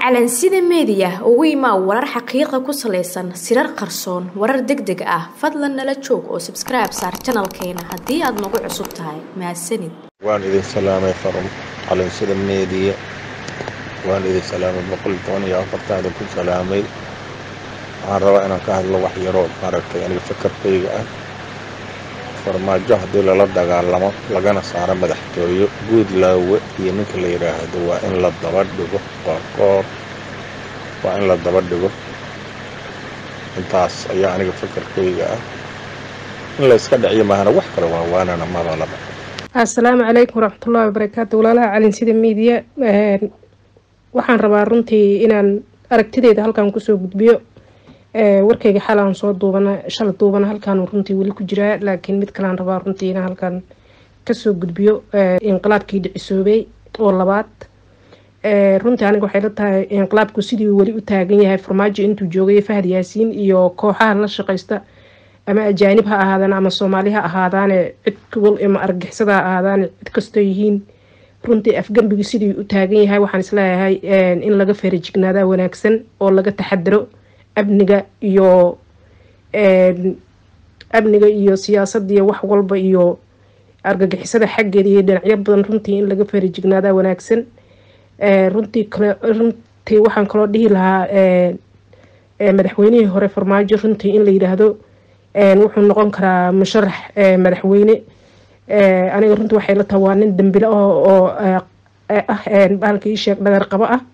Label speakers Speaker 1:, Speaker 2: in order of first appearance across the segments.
Speaker 1: calansida meediya ugu imaa warar xaqiiqa ku salaysan sirar qarsoon warar deg deg ah fadlan nala joog oo sabskribe saar janalkeena haddii aad nagu cusub tahay mahadsanid
Speaker 2: waan idin salaamay farum calansida meediya waan idin salaamay boqol toban iyo afartan idinku salaamay waxaan rabaa inaan ka hadlo wax yaroo maaragtay aniga fakarkayga ah farmaajo haddii lala dagaalamo lagana saaro madaxtooyo guud laawe iyo ninka la yidhaahdo waa in la daba dhigo qoorqoor waa in la daba dhigo intaas ayaa aniga fakarkayga ah in la iska dhiciyo maahana wax kale waa waanana madalaba
Speaker 3: assalaamu calaykum waraxmatullahi wabarakaatu walaalaha calinsida miidiya waxaan rabaa runtii inaan aragtideyda halkan kusoo gudbiyo warkayga xal aan soo duubana shala duubana halkaan runtii weli ku jiraa laakiin mid kalean rabaa runtii inaan halkan kasoo gudbiyo inqilaabkii dhicisoobay oo labaad runtii aniga waxay la tahay inqilaabku sidii weli u taagan yahay farmaajo intuu joogay fahad yaasiin iyo kooxaha la shaqaysta ama ajaanib ha ahaadaan ama soomaali ha ahaadaane cid wal ama argixisada ha ahaadaane cid kastoo yihiin runtii afgembigi sidii u taagan yahay waxaan isleeyahay in laga feerajignaadaa wanaagsan oo laga taxadaro amniga iyo amniga iyo siyaasada iyo wax walba iyo argagixisada xaggeeda iyo dhinacyo badan runtii in laga feerajignaadaa wanaagsan runtii kale runtii waxaan kaloo dhihi lahaa madaxweynihii hore farmaajo runtii in la yidhaahdo wuxuu noqon karaa musharax madaxweyne aniga runtii waxay la tahay waa nin dambile oo ah bahalka ii sheeg dhagar qabo ah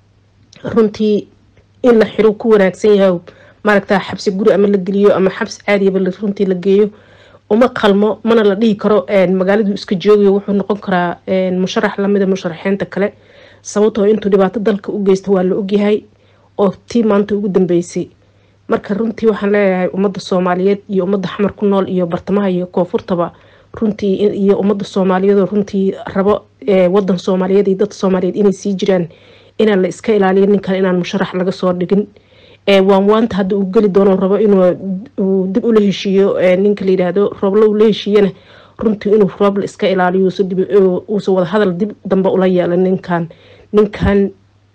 Speaker 3: runtii in la xiro ku wanaagsan yahay maaragta xabsi guri ama la geliyo ama xabsi caadiyaba runtii la geeyo uma qalmo mana la dhihi karo magaaladu iska joogayo wuxuu noqon karaa musharax lamida musharaxiinta kale sababtoo intuu dhibaato dalka u geysta waa la ogyahay oo tii maanta ugu dambeysay marka runtii waxaan leeyahay ummadda soomaaliyeed iyo ummadda xamar ku nool iyo bartamaha iyo koonfurtaba runtii iyo ummadda soomaaliyeedoo runtii rabo wadan soomaaliyeed iyo dadka soomaaliyeed inay sii jiraan inaan la iska ilaaliyo ninkan inaan musharax laga soo dhigin waan waanta hadda uu geli doono rabo inuu dib ula heshiiyo ninka layidhaahdo roobla ula heshiiyana runtii inuu roobla iska ilaaliyo uusa wadahadal dib dambe ula yeela ninkan ninkan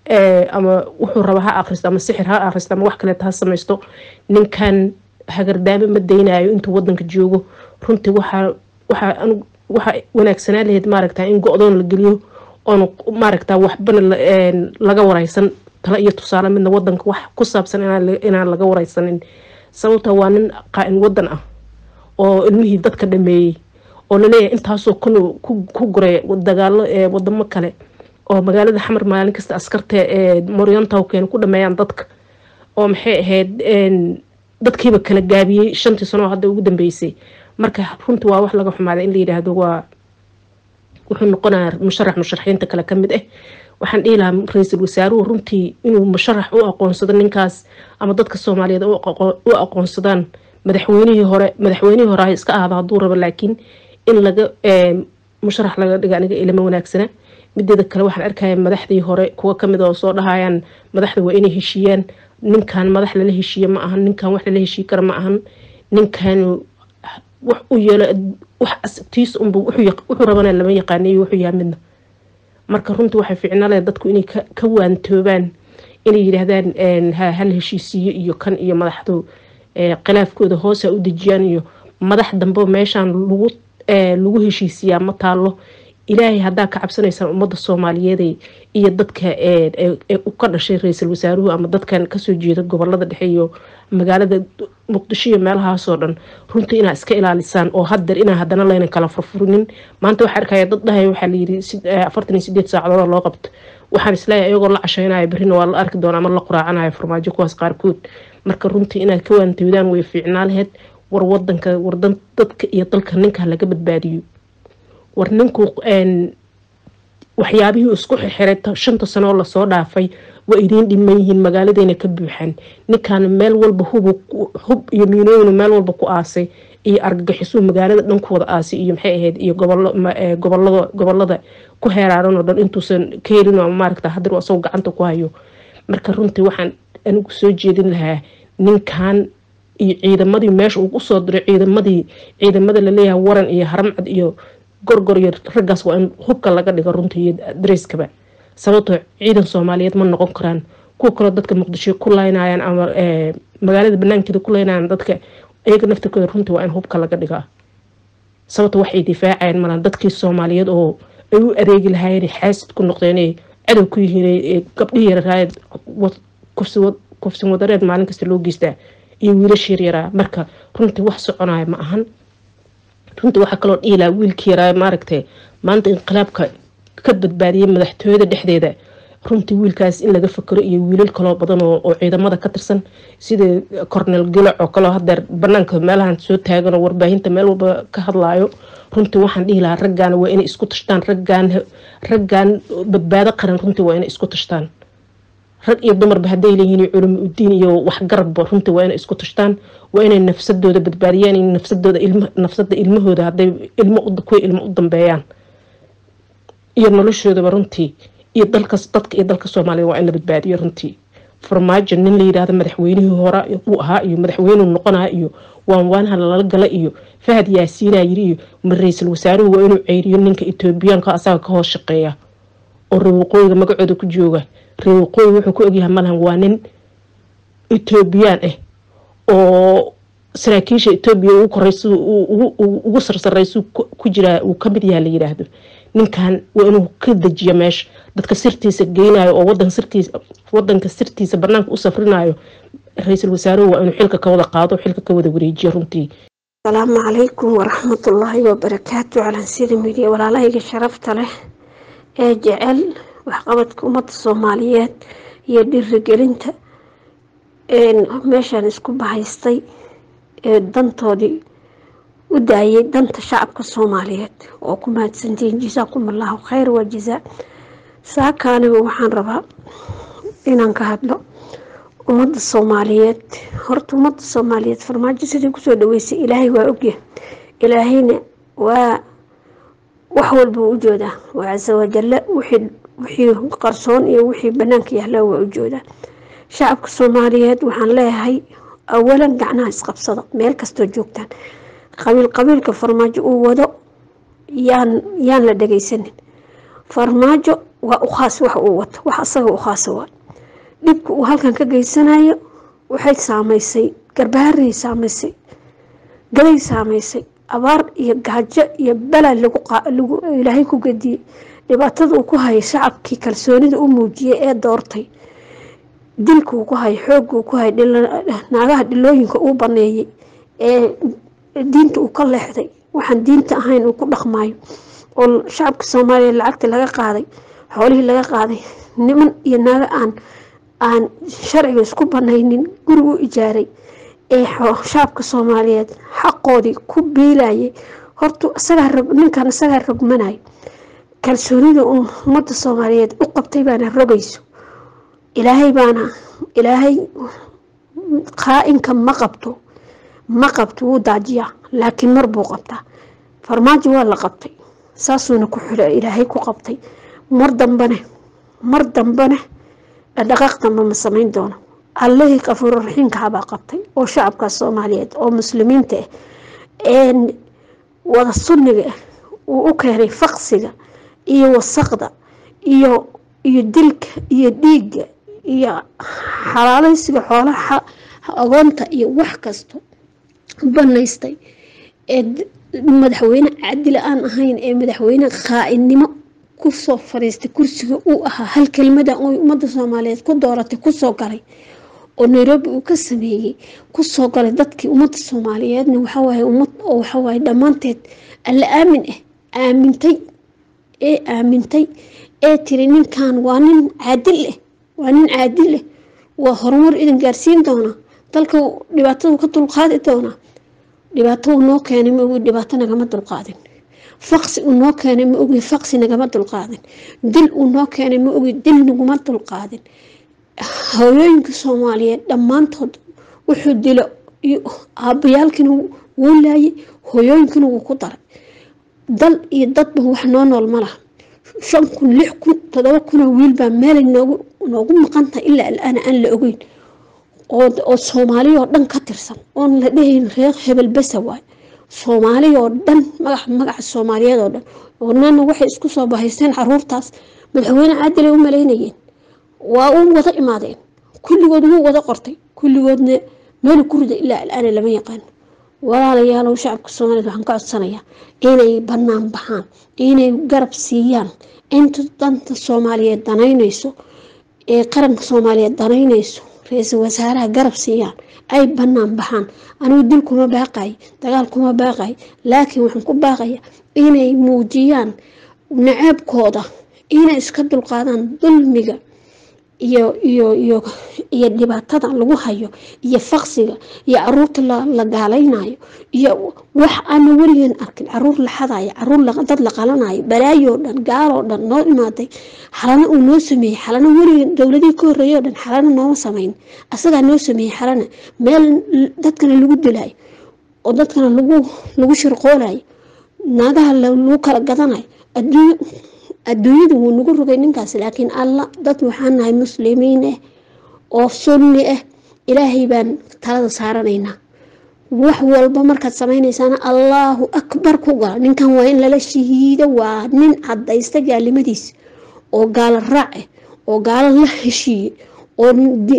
Speaker 3: ama wuxuu raba ha akhristo ama sixir ha akhristo ama wax kaleeta ha samaysto ninkan hagardaame ma daynayo intuu wadanka joogo runtii waxaa waxaa waxaa wanaagsanaa lahayd maaragta in go-doon la geliyo oona maaragta waxbana laga wareysan tale iyo tusaale midna wadanka wax ku saabsan inaan laga wareysanin sababta waa nin qaa-in wadan ah oo ilmihii dadka dhameeyey oo laleeyahay intaasoo kun ku guray dagaalo wadamo kale oo magaalada xamar maalin kasta askarta moryantawken ku dhameeyaan dadka oo maxay ahayd dadkiiba kala gaabiyey shantii sano oo hadda ugu dambeysay marka runtii waa wax laga xumaaday in la yidhaahdo waa wuxuu noqonaya musharax musharaxiinta kale kamid ah waxaan dhihi lahaa ra-iisul wasaaruhu runtii inuu musharax u aqoonsado ninkaas ama dadka soomaaliyeed u aqoonsadaan madaxweynihii hore madaxweynihii hore iska ahda hadduu rabo laakiin in laga musharax laga dhiga aniga ilama wanaagsana mideeda kale waxaan arkaya madaxdii hore kuwa kamid oo soo dhahayaan madaxda waa inay heshiiyaan ninkan madax lala heshiiye ma ahan ninkan wax lala heshiiye kara ma ahan ninkan wax u yeelo wax tiis unba wuxuu rabana lama yaqaaniyo wuxuu yaha midna marka runtii waxay ficnale dadku inay ka waantoobaan inay yidhaahdaan hal heshiisiyo iyo kan iyo madaxdu khilaafkooda hoosa u dejiyaan iyo madax dambe meeshaan lagu lagu heshiisiyaa ma taalo ilaahay haddaa ka cabsanaysaan ummadda soomaaliyeed iyo dadka ka dhashay ra-iisul wasaaruhu ama dadkan kasoo jeeda gobolada dhexe iyo magaalada muqdisho iyo meelahaasoo dhan runtii inaa iska ilaalisaan oo hadeer inaa hadana layna kala furfurinin maanta waxaa arkaya dad dhahay waxaa layiri afartan iyo sideed saacadood loo qabto waxaan isleeyahay iyagoo la casheynaya berrina waa la arki doona ama la quraacanaya farmaajo kuwaas qaarkood marka runtii inaad ka waantowdaan way fiicnaa laheyd war wadanka war dadka iyo dalka ninka laga badbaadiyo war ninku waxyaabihii isku xirxiray shanta sanoo lasoo dhaafay waa idiin dhiman yihiin magaaladeyna ka buuxaan ninkan meel walba hub iyo miinooyin meel walba ku aasay iyo argagixisuu magaalada dhan ku wada aasay iyo maxay ahayd iyo gobolada ku heeraaran oo dhan intuusan ka helin ama maaragta hadir asagoo gacanta ku hayo marka runtii waxaan anigu soo jeedin lahaa ninkan iyo ciidamadii meesha uu usoo diray ciidamadii ciidamada laleeyahay waran iyo haramcad iyo gorgor iyo raggaas waa in hubka laga dhigo runtii iyo dareyskaba sababtoo ciidan soomaaliyeed ma noqon karaan kuwa kaloo dadka muqdisho ku laynayaan ama magaalada banaankeeda ku laynayaan dadka iyaga naftirkooda runtii waa in hubka laga dhigaa sababta waxay difaacayaan malan dadkii soomaaliyeed oo ay u adeegi lahaayeen xaasid ku noqdeen cadow ku yihiin gabdhihii yararaayad kufsin wadareed maalin kasta loo geystaa iyo wiilasha yaryaraa marka runtii wax soconaya ma ahan runtii waxaa kaloo dhiilaa wiilkii yaraa maaragtay maanta inqilaabka ka badbaadiyay madaxtooyada dhexdeeda runtii wiilkaas in laga fakero iyo wiilal kaloo badan oo ciidamada ka tirsan sida cornel gilac oo kaleo hadeer banaanka meelahan soo taagan oo warbaahinta meel walba ka hadlaayo runtii waxaan dhihi lahaa raggaana waa inay isku tashtaan raggaan raggaan badbaado qaran runtii waa inay isku tashtaan rag iyo dumarba hadday leeyihiin culumi udiin iyo waxgarabba runtii waa inay isku tashtaan waa inay nafsadooda badbaadiyaan in nafsadooda ilm nafsada ilmahooda hadday ilmo kuwa ilmo u dambeeyaan iyo noloshoodaba runtii iyo dalkas dadka iyo dalka soomaaliya waa in la badbaadiyo runtii farmaajo nin la yidhaahdo madaxweynihii hore uu ahaa iyo madaxweynuu noqonaa iyo waanwaanaha lala gala iyo fahad yaasiinaa yiri iyo ra-iisul wasaaruhu waa inuu ceyriyo ninka etoobiyaanka asaga ka hoos shaqeeya oo reer waqooyiga magacooda ku jooga reer waqooyi wuxuu ku ogyahay malahan waa nin etoobiyaan ah oo saraakiisha etoobiya ugu koreysa ugu sarsareysu ku jiraa uu kamid yaha la yidhaahdo ninkan waa inuu ka dejiyo meesha dadka sirtiisa geynayo oo wadan sirtiisa wadanka sirtiisa banaanka u safrinayo ra-iisul wasaaruhu waa inuu xilka ka wada qaado xilka ka wada wareejiyo runtii
Speaker 4: asalaamu calaykum waraxmatullaahi wabarakaatu calansida midiya walaalahayga sharafta leh ee jecel waxqabadka ummadda soomaaliyeed iyo dhirigelinta meeshaan isku bahaystay ee dantoodii u daayay danta shacabka soomaaliyeed oo ku mahadsantihiin jasaakum allahu khayr waa jazaa saaka anigu waxaan rabaa inaan ka hadlo ummadda soomaaliyeed horta ummadda soomaaliyeed farmaajo sidii kusoo dhaweysay ilaahay waa ogya ilaahayna waa wax walba u joodaa waa casa wajalla wixii qarsoon iyo wixii banaanka yahlaa waa u joodaa shacabka soomaaliyeed waxaan leeyahay awalan gacnaha isqabsada meel kastoo joogtaan qabiil qabiilka farmaajo uu wado yaan yaan la dhagaysanin farmaajo waa u khaas wax uu wato wax asaga u khaasa waa dhibka uu halkan ka geysanayo waxay saameysay garbahaaray saameysay galay saameysay abaar iyo gaajo iyo balaa lagu ilaahay ku gediyey dhibaatada uu ku hayay shacabkii kalsoonida u muujiyay ee doortay dilka uu ku hayay xoogga uu ku hayay naagaha dhilooyinka uu baneeyay ee diinta uu ka leexday waxaan diinta ahayn uu ku dhaqmaayo oo shacabka soomaaliya lacagta laga qaaday xoolihii laga qaaday niman iyo naago aan aan sharciga isku banaynin gurigu ijaaray ee shacabka soomaaliyeed xaqoodii ku biilayay horta isagaa ninkan isagaa rogmanayo kalsoonida ummadda soomaaliyeed u qabtay baana rogayso ilaahay baana ilaahay qaa-inka ma qabto ma qabto wuu daajiyaa laakiin mar buu qabtaa farmaajo waa la qabtay saasuuna ku xilo ilaahay ku qabtay mar dambane mar dambane dhaqdhaqaaq damba ma samayn doono allihii qafuuro raxiimkahabaa qabtay oo shacabkaas soomaaliyeed oo muslimiinta ah ee wada sunniga ah uu u keenay faqsiga iyo wasaqda iyo iyo dilka iyo dhiigga iyo xalaaleysiga xoolaha agoonta iyo wax kasto banaystay ee madaxweyne cadila aan ahayn ee madaxweyne qaa-innimo kusoo fadhiistay kursiga uu ahaa hal kelmada oy ummadda soomaaliyeed ku dooratay kusoo galay oo nairobi uu ka sameeyey kusoo galay dadkii ummadda soomaaliyeedna waxawaaye ummad oo waxawaaye dhammaanteed alla aamin ah aamintay ee aamintay ee tiri ninkan waa nin caadil ah waa nin caadil ah waa horumar idin gaarsiin doonaa dalka dhibaatadu ka dulqaadi doonaa dhibaato uu noo keenay ma ogi dhibaato nagama dulqaadin faqsi uu noo keenay ma ogi faqsi nagama dulqaadin dil uu noo keenay ma ogi dil naguma dulqaadin hooyooyinka soomaaliyeed dhammaantood wuxuu dilo aabayaalkiina wuu laayay hooyooyinkina wuu ku daray dal iyo dadba wax noo nool ma laha shan kun lix kun todoba kunoo wiilbaa meelay noogu noogu maqan tahay ilaa alaana aan la ogeyn oo soomaaliya oo dhan ka tirsan oon la dhehayn reer hebel besa waay soomaaliya oo dhan magaca magaca soomaaliyeed oo dhan oonana waxay isku soo bahaysteen caruurtaas madaxweyne caadilay u malaynayeen waa u wada imaadeen kulligood wuu wada qortay kulligoodna meel ku rida ilaa alaana lama yaqaano walaalayaalow shacabka soomaaliyed waxaan ka codsanayaa inay banaan baxaan inay garab siiyaan inta danta soomaaliyeed danaynayso ee qaranka soomaaliyeed danaynayso ra-iisul wasaaraha garab siiyaan ay banaan baxaan anigu dil kuma baaqay dagaal kuma baaqay laakiin waxaan ku baaqaya inay muujiyaan naceebkooda inay iska dulqaadaan dulmiga iyo iyo iyo iyo dhibaatada lagu hayo iyo faqsiga iyo caruurta la gaalaynayo iyo wax aana weligeen arkin caruur la xadayo caruur dad la qalanayo balaayoo dhan gaaloo dhan noo imaaday xalana uu noo sameeyey xalana weligeen dowladihii ka horreeyoo dhan xalana nooma samayn asagaa noo sameeyey xalana meel dadkana lagu dilayo oo dadkana lagu lagu shirqoolayo naagaha lagu kala gadanayo adduunyo adduunyadu wuu nagu rogay ninkaas laakiin alla dad waxaan nahay muslimiin ah oo sunni ah ilaahay baan talada saaranaynaa wax walba markaad samaynaysaan allaahu akbar ku gala ninkan waa in lala shahiido waa nin cadaysta gaalimadiis oo gaalo raac ah oo gaalo la heshiiyey oo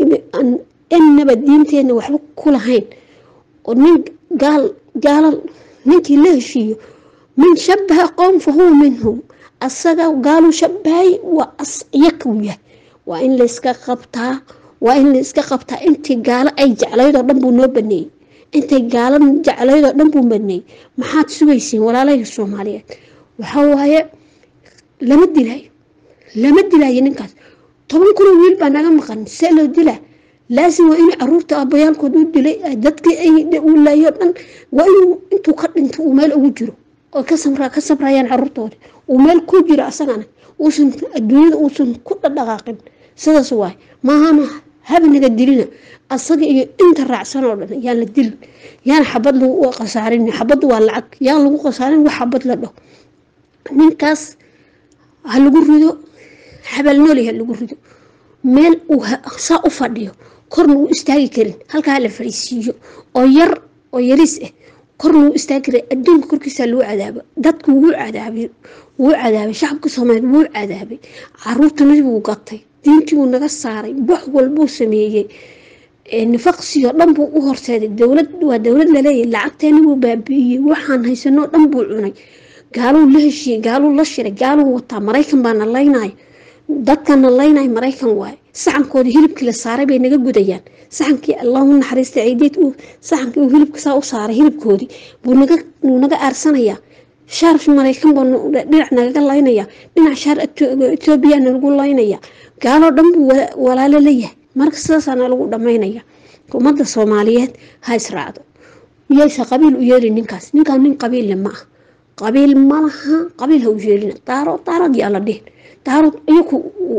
Speaker 4: innaba diinteenna waxba ku lahayn oo nin gaal gaalo ninkii la heshiiyo min shabaha qowm fa huwa minhum asaga gaalu shabahay waa asyaku yahay waa in layska qabtaa waa in layska qabtaa intii gaalo ay jeclaydoo dhan buu noo baneeyey intay gaalo jeclaydoo dhan buu baneeyey maxaad sugaysiin walaalahii soomaaliyeed waxaa waaye lama dilayo lama dilayo ninkaas toban kunoo wiil baa naga maqan see loo dilaa laasim waa in caruurta aabbayaalkood u dilay dadkii ay u laayoo dhan waa inuu intuu ka dhinto uu meel ugu jiro oo ka sabrayaan caruurtooda uu meel ku jiro asagana uusan adduunyada uusan ku dhadhaqaaqin sidaas waay maahana habnaga dilina asaga iyo inta raacsan oo dhan yaan la dilin yaan xabad lagu khasaarin xabaddu waa lacag yaan lagu khasaarin wax xabad la dhaho ninkaas ha lagu rido xabaalnooli ha lagu rido meel uu saa u fadhiyo korna uu istaagi karin halkaa la fariisiiyo oo yar oo yariis ah kor lagu istaagi karay adduunka korkiisa lagu cadaabo dadku wuu cadaabay wuu cadaabay shacabka soomaaliyeed wuu cadaabay caruurtana wuu gatay diintii wuu naga saaray wax walbuu sameeyey nifaqsigoo dhan buu u horseeday dowlad waa dowlad laleeyahy lacagteena wuu baabi'iyey waxaan haysanoo dhan buu cunay gaaluu la heshiiyey gaaluu la shiray gaaluu wataa maraykan baa na laynayo dadkana laynayo maraykan waaye saxankoodii hilibkii la saaray bay naga gudayaan saxankii allahu naxariista ciideed uu saxankii uu hilibka saa u saaray hilibkoodii buu naga wuu naga aarsanayaa shaar maraykan buu dhinac nagaga laynaya dhinac shaar etoobiyana lagu laynaya gaaloo dhan buu walaalo leeyahay marka sidaasaana lagu dhamaynaya ummadda soomaaliyeed ha israacdo miyaysa qabiil u yeeli ninkaas ninkaan nin qabiille ma ah qabiil malaha qabiil ha u yeelina daaro daarad yaa la dhihin daarad iyaku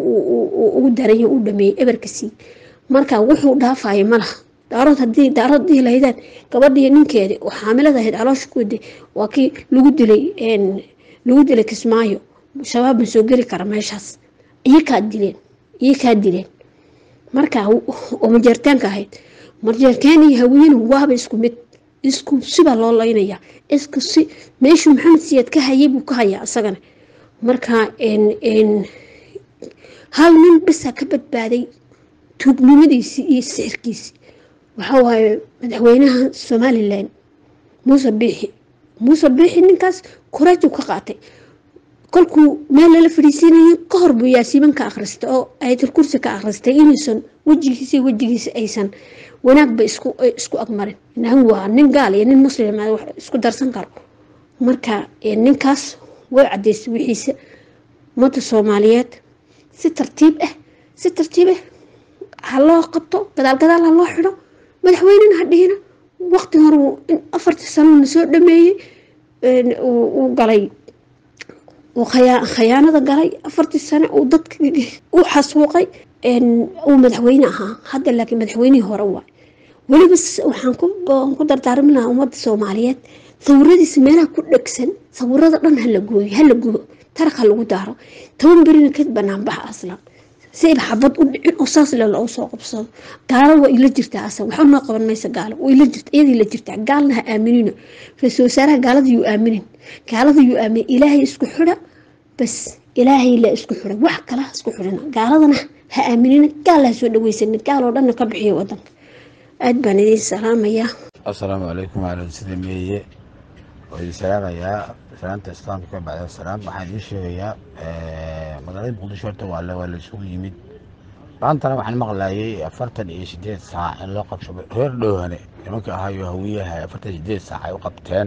Speaker 4: ugu daranya u dhameeyey eberka sii marka wuxuu dhaafaya malaha daarood hadii daarood dhihi lahaydaan gabadhii ninkeedi oo xaamilada ahayd caloosha ku waday waa kii lagu dilay lagu dilay kismaayo shabaab ma soo geli kara meeshaas iyakaa dileen iyakaa dileen marka oo majeertaanka ahayd majeertaan iyo hawiyena waaba isku mid isku sibaa loo laynaya isku si meeshuu maxamed siyaad ka hayay buu ka hayaa isagana marka hal nin bisaa ka badbaaday tuugnimadiisii iyo sixirkiisii waxaa waaye madaxweynaha somalilan muuse biixi muuse biixi ninkaas koraaju ka qaatay kolkuu meel lala fadhiisiinaya ka hor buu yaasiiban ka akhristay oo ayatul kursi ka akhristay inaysan wejigiisa iyo wejigiisa aysan wanaagba isku isku agmarin inahan waa nin gaal iyo nin muslim wax isku darsan karo marka ninkaas way cadaysay wixiisa ummadda soomaaliyeed si tartiib ah si tartiib ah ha loo qabto gadaal gadaal ha loo xidho madaxweynena ha dhihina waqti hore afartii sano na soo dhameeyey uu galay uu khayaanada galay afartii sano uu dadka u xasuuqay uu madaxweyne ahaa hadda laakiin madaxweynihii hore waay weliba waxaan ku dardaarmi lahaa ummadda soomaaliyeed sawiradiisa meelaha ku dhegsan sawirada dhan hala gooyo hala gubo tarak ha lagu daaro toban berina ka banaanbaxa aslan si ayba xabad u dhicin oo saas le loogu soo qabsado gaalo waa ila jirtaa asan waxba noo qaban maysa gaalo waa ila jirta iyadii la jirtaa gaalna ha aaminino ra-iisul wasaaraha gaalada yuu aaminin gaalada yuu aaminin ilaahay isku xidha bas ilaahay la isku xiray wax kala ha isku xirina gaaladana ha aaminina gaal ha soo dhaweysanin gaal oo dhanna ka bixiya wadanka aad baan idiin salaamayaa
Speaker 5: asalaamu calaykum waalan sida meeye oo idin salaamayaa salaanta islaamka bacda salaam waxaan idiin sheegayaa magaalada muqdisho horta waa la waa la isugu yimid maantana waxaan maqlayay afartan iyo sideed saac in loo qabsho reer dhowhane nimanka ahayo hawiyaha afartan iyo sideed saac ay u qabteen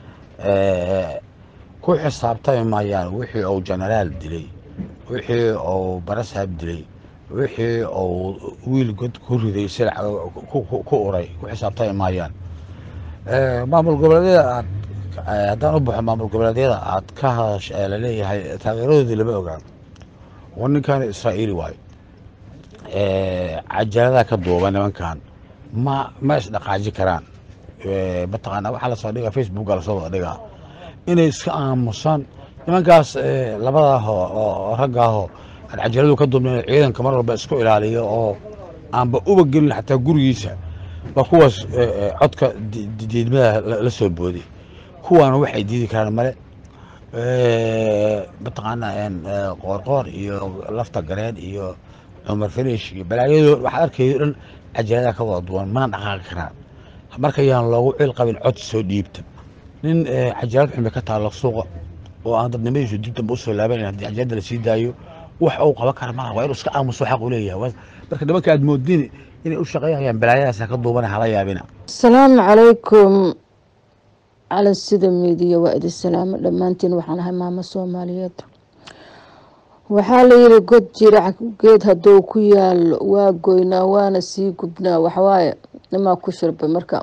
Speaker 5: ku xisaabtami maayaan wixii uu jenaraal dilay wixii uu barasaab dilay wixii uu wiil god ku riday silac ku uray ku xisaabtami maayaan maamul goboleedyada aad haddaan u baxo maamul goboleedyada aad ka hadash laleeyahay taageeradoodii lama ogaan oo ninkan israa'iili waayo cajaladaha ka duuba nimankan ma ma isdhaqaaji karaan mataqaana waxaa lasoo dhigaa facebooka lasoo wada dhigaa inay iska aamusaan nimankaas labadaah oo raggaaho aan cajaladu ka duubnayn ciidanka mar walba isku ilaaliyo oo aanba uba gelin xataa gurigiisa waa kuwaas codka diidmada la soo booday kuwaana waxay diidi karaan male mataqaana qoorqoor iyo lafta gareen iyo cumar finish iyo balaayado waxaad arkaydo dhan cajaladaha ka wada duwan mana dhaqaaqi karaan marka yaan loogu cil qabin cod soo dhiibta nin cajalad xun bay ka taalo suuqa oo aan dadnimadiisu dib damba usoo laaban haddii cajalada la sii daayo wax uu qaban kara malaha waa inuu iska aamuso xaq u leeyahay marka nimanka aad moodin inay u shaqeeyayaan balaayadaasa ka duubana hala yaabina
Speaker 6: asalaamu calaykum calan sida miidiya waa idin salaamo dhammaantiin waxaan ahay maamo soomaaliyeed waxaa la yiri god jirac geed hadduu ku yaalo waa goynaa waana sii gubnaa waxwaaye nimaa ku shirbay marka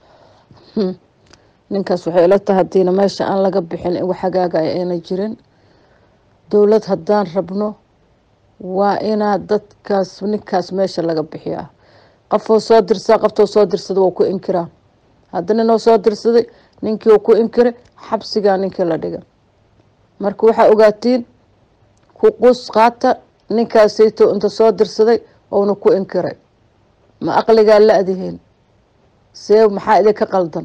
Speaker 6: ninkaas waxay ila tahay hadiina meesha aan laga bixin in wax hagaagaya ayna jirin dowlad haddaan rabno waa inaa dadkaas ninkaas meesha laga bixiyaa qofoo soo dirsaa qoftoo soo dirsada waa ku inkiraa hadda ninoo soo dirsaday ninkii ku inkiray xabsigaa ninkii la dhiga marka waxaa ogaatiin ku qus qaata ninkaasayto inta soo dirsaday ouna ku inkiray ma aqligaa la adihiin see maxaa idinka qaldan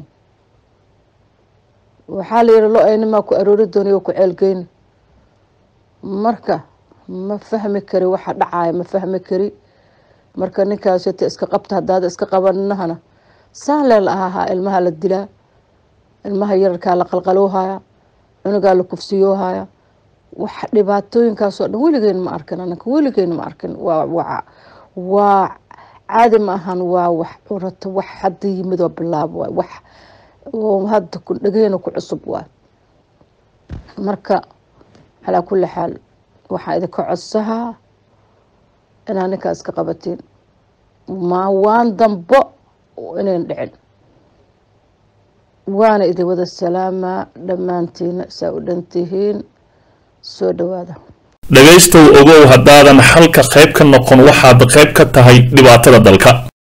Speaker 6: waxaa la yihi lo aynimaa ku aroori doonay ku ceelgeyni marka ma fahmi kari waxa dhacaya ma fahmi kari marka ninkaasita iska qabta hadaada iska qabanahana saan leel ahahaa ilmaha la dilaa ilmaha yararkaa la qalqaloohaya cunugaa la kufsiyoohaya wax dhibaatooyinkaasoo dhan weligeyn ma arkin anaka weligeyn ma arkin waa waa caadi ma ahan waa wax curato wax hadda yimid oo bilaab waay wax hadda dhegeyna ku cusub waay marka calaa kulli xaal waxaa idinka codsahaa inaa ninkaa iska qabatiin ma waan dambo inayn dhicin waana idin wada salaamaa dhammaantiina saa u dhantihiin soo dhawaada
Speaker 7: dhegaystow ogow haddaadan xalka qayb ka noqon waxaad qayb ka tahay dhibaatada dalka